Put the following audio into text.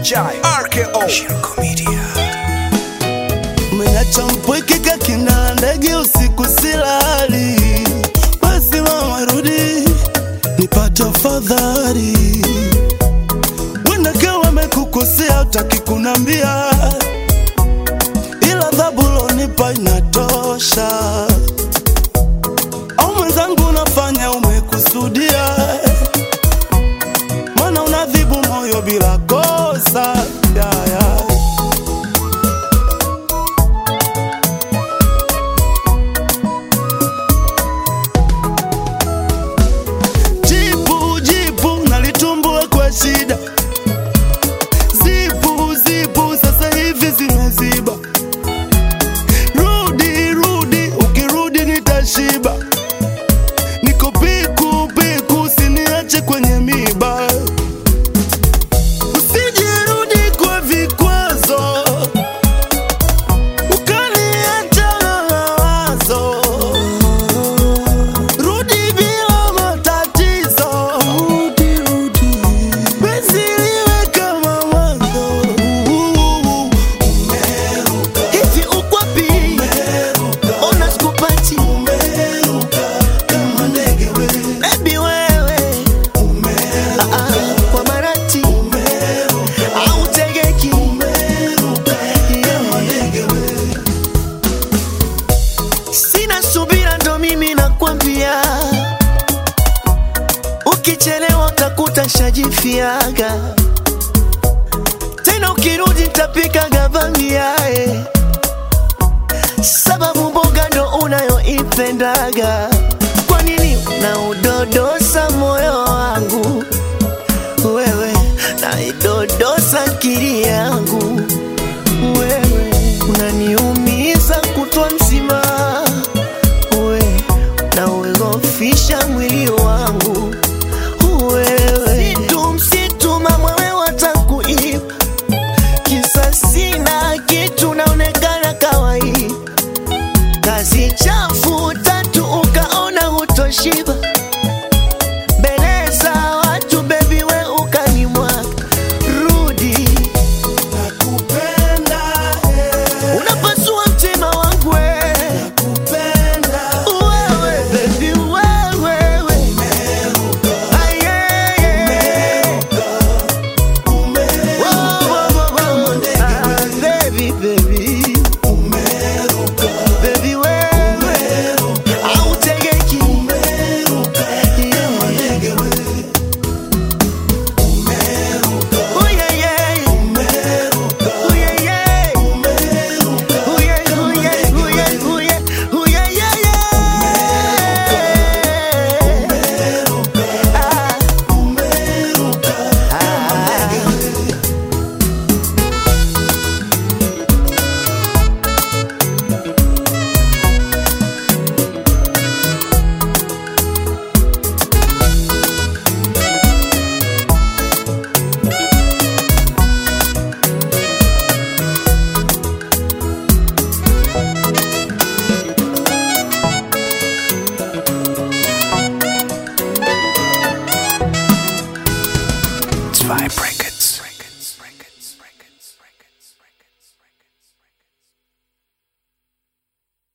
Jai RKO Shirko Media Umeacha mpwekeka kina ndege usiku silali, basi mama rudi nipate afadhali. Wenda kawa wamekukosea utaki kunambia, ila adhabu lonipa inatosha. Au mwenzangu unafanya umekusudia, mana unadhibu moyo bila kosa yeah, yeah. Jipu jipu nalitumbua kwa shida, zipu zipu sasa hivi zimeziba. Rudi rudi, ukirudi nitashiba. Niko piku piku, usiniache kwenye miba. Usijirudi kwa vikwazo, ukaniacha na mawazo. Rudi bila matatizo, rudi rudi, penzi liwe kama mwanzo. Hivi uko wapi? Ona sikupati. Baby wewe. Ah, ah, kwa marati. Au tegeki. Yeah. Sina subira ndo mimi nakwambia, ukichelewa utakuta shajifiaga tena, ukirudi nitapika gavamiae, sababu mboga ndo unayoipendaga. Kwa nini unaudodosa moyo wangu wewe, naidodosa akili yangu wewe, unaniumiza kutwa mzima we na uogofisha mwili